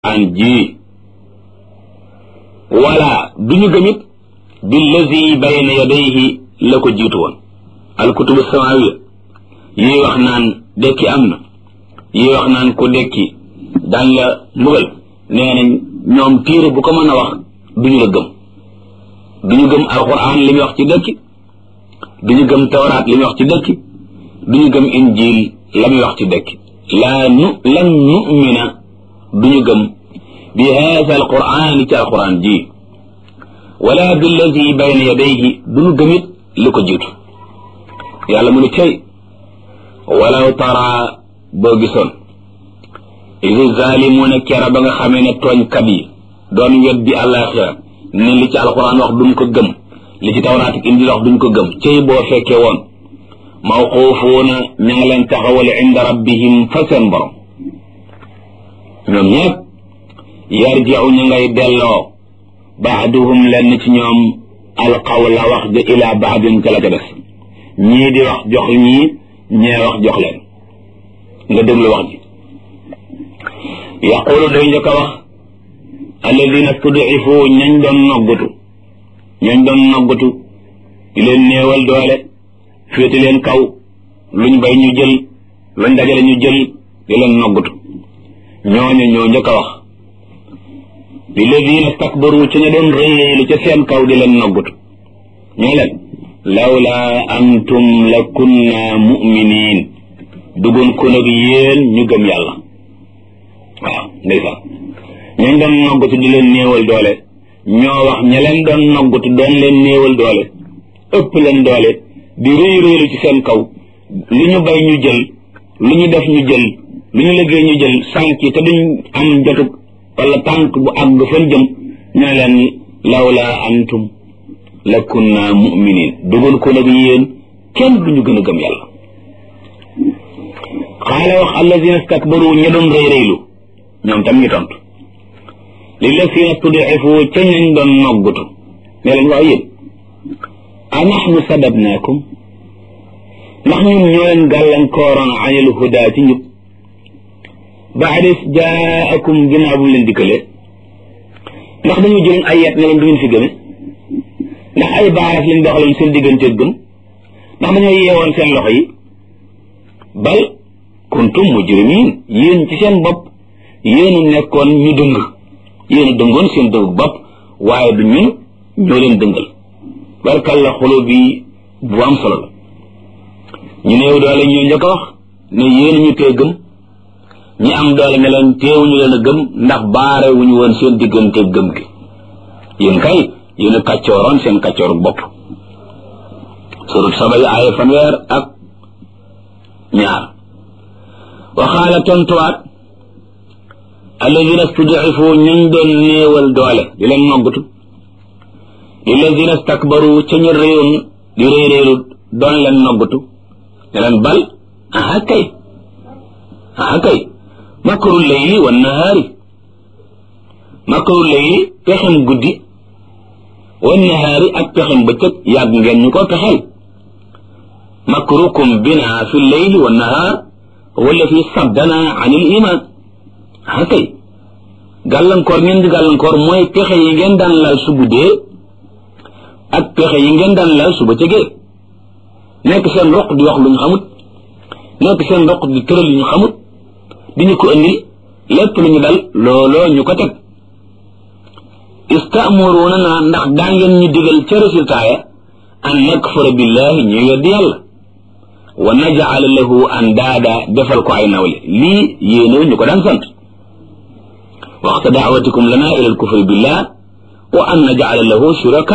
an ji wala duñu gëmit billazi bayna yadayhi la ko jiitu woon alkutubu samawiya yi wax naan dekki am na yi wax naan ku dekki daan la mbugal nee nañ ñoom téere bu ko mën a wax duñu la gëm duñu gëm alquran li muy wax ci dekki duñu gëm tawraat li muy wax ci dekki duñu gëm injil la muy wax ci dekki laa nu lan numina duñu gëm bi haada alquran ci alquran ji wala billazi bayna yadayhi duñu gëmit li ko jiitu yàlla mu ne cay walaw tara boo gisoon isi zaalimuuna kera ba nga xamee ne tooñkat yi doon weddi àllaaxira ne li ci alquran wax duñ ko gëm li ci tawraat ak injil wax duñ ko gëm cay boo fekkee woon mawquufuuna ña nga leen taxawal inda rabbihim fa seen borom ñoom ñëpp yarjiu ñu ngay delloo baaduhum lenn ci ñoom alqawla wax ja ila baadin ca la ca des ñii di wax jox ñii ñee wax jox leen nga déglu wax ji yaqulu day njëkk a wax alladina studifu ñañ doon noggutu ñañ doon noggutu di leen néewal doole féete leen kaw luñ bay ñu jël luñ dajale ñu jël di leen noggutu ñooñu ñoo njëkk a wax lilladina stakbaru ca ña doon réyéelu ca seen kaw di leen noggutu ñoo leen lawla antum la kunna muminin dugun ko nag yéen ñu gëm yàlla waaw ndeysaan ñañ doon noggutu di leen néewal doole ñoo wax ña leen doon noggutu doon leen néewal doole ëpp leen doole di réy réylu ci seen kaw lu ñu bay ñu jël lu ñu def ñu jël lu ñu liggéey ñu jël sànk te duñ am jotug wala tànk bu àgg fan jëm ñoo leen lawla antum la kunna muminin dugal ko nag yéen kenn duñu gën a gëm yàlla xaala wax allazina stakbaru ña doon rëy rëylu ñoom tam ñu tontu lillazina studifu ca ñañ doon noggutu ne leen waaw yéen a nahnu sadabnaakum ndax ñun ñoo leen gàllankooroon anil huda ci njub baadis jaakum ginnaaw bu mu leen dikkalee ndax dañu jëloon ay yet ne leen du ngeen fi gëme ndax ay baaraas lañ doxaloon seen digganteeg gëm ndax dañoo yeewoon seen loxo yi bal kuntum mujrimin yéen ci seen bopp yéen a nekkoon ñu dëng yéen a dëngoon seen dëng bopp waaye du ñun ñoo leen dëngal barkal la xolo bi bu am solo la ñu néew doole ñoo njëkk a wax ne yéen ñu tee gëm ñi am doole ne leen teewuñu leen a gëm ndax baare wuñu woon seen diggante gëm gi yéen kay yéen a kàccooroon seen kàccooru bopp surut saba yi aaya fanweer ak ñaar waxaala tontuwaat alladina studifu ñañ doon néewal doole di leen noggatu lilladina stakbaru ca ñu réyoon di réeréelu doon leen noggatu ne leen bal aha kay aha kay makru layli wa nahaari makru layli pexem guddi wa nahaari ak pexem bëccëg yàgg ngeen ñu ko pexeel makrukum bina fi layli wa nahaar wala fi saddana an il iman ah kay gàllankoor ngeen di gàllankoor mooy pexe yi ngeen daan laal su guddee ak pexe yi ngeen daan laal su bëccëgee nekk seen roq di wax lu ñu xamut nekk seen roq di tëral yu ñu xamut di ñu ko indi lépp lu ñu dal looloo ñu ko teg istaamuruna naa ndax daa ngeen ñu digal ca résultat ya an nakfara billahi ñu weddi yàlla wa najala lahu andaada defal ko ay nawle lii yéene ñu ko daan sant waxta daawatikum lana ila alkufri billah wa an najala lahu shuraka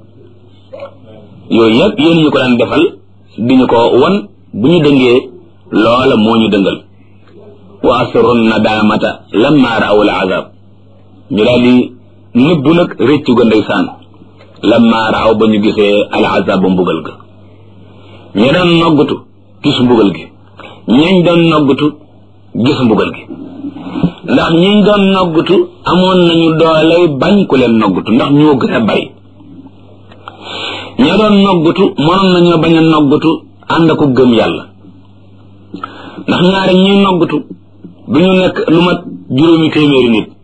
yooyu yëpp yéen ñu ko daan defal di ñu ko wan bu ñu dëngee loola moo ñu dëngal wa asru nadamata lamma raaw al azab ñu daal di nëbbu nag réccu ga ndeysaan lamma raaw ba ñu gisee al azab ba mbugal ga ñi doon noggutu gis mbugal gi ñañ doon noggutu gis mbugal gi ndax ñiñ doon noggutu amoon nañu dooley bañ ku leen noggutu ndax ñoo gën a bari ña doon noggutu mënoon nañoo bañ a noggutu ànd ko gëm yàlla ndax ñaari ñuy noggutu du ñu nekk lu mat juróomi téeméeri nit